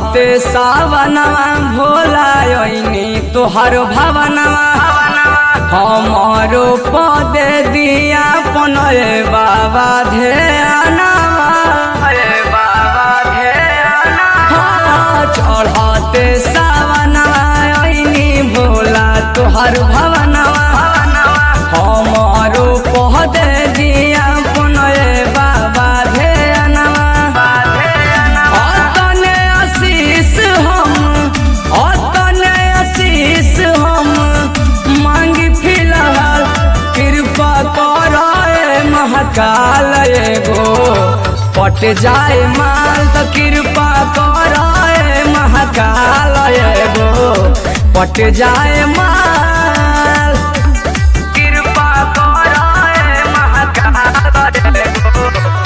चढ़ते सावनवा भोला ओइनी तोहर भवनवा हमारो पदे दिया पनए बाबा ध्यानवा बाबा ध्यानवा चढ़ते सावनवा ओइनी भोला तोहर भवनवा हमारो पदे दिया पनए बाबा ध्यानवा अतने आशीष हम अतने आशीष हम मांगी फिलहाल कृपा कराए महाकाल एगो पट जाए माल तो कृपा कराए महाकाल एगो पट जाए माल कृपा कराए महाकाल एगो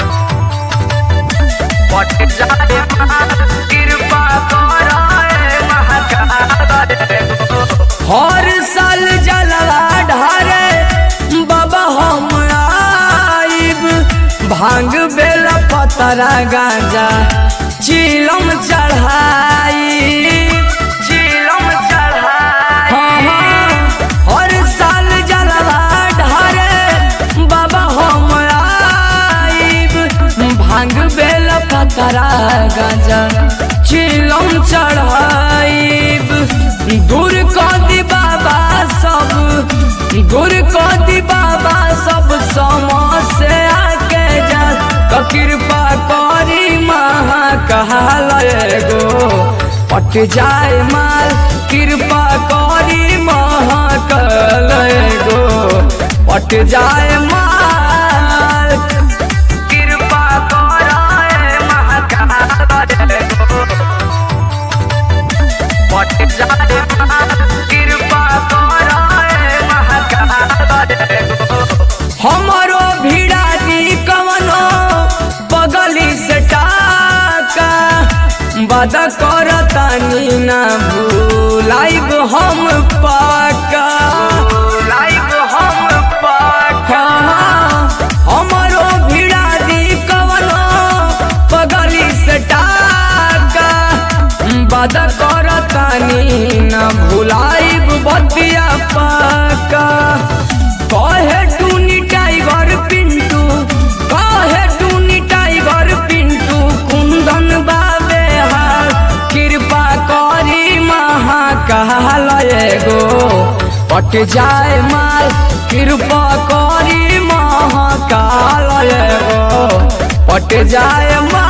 पट जाए कृपा कराए महाकाल हर साल जलवा ढारे बाबा हम आइब भांग बेल पतरा गांजा चिलम चढ़ाई चिलम चढ़ाई हर साल जलवा ढारे बाबा हम आइब भांग बेल पतरा गांजा चिलम चढ़ाइब दूर कर दी बाबा सब दूर कर दी बाबा सब समस्या के जा तो कृपा करी महाकाल एगो पट जाए माल कृपा करी महाकाल एगो पट जाए माल कृपा कराए महाकाल एगो पट जाए कृपा कराए महाकाल हमरो भिड़ा दी कवनो बगली से टाका बद करतानी ना भूलाइब हम पाका लाइब हम पाका हमरो भिड़ा दी कवनो बगली से टाका बद करतानी न भुलाइब बतिया पाका कहे टूनी टाइगर पिंटू कहे टूनी टाइगर पिंटू कुंदन बाबे हाल कृपा करी महाकाल एगो पट जाए माल कृपा करी महाकाल एगो पट जाए माल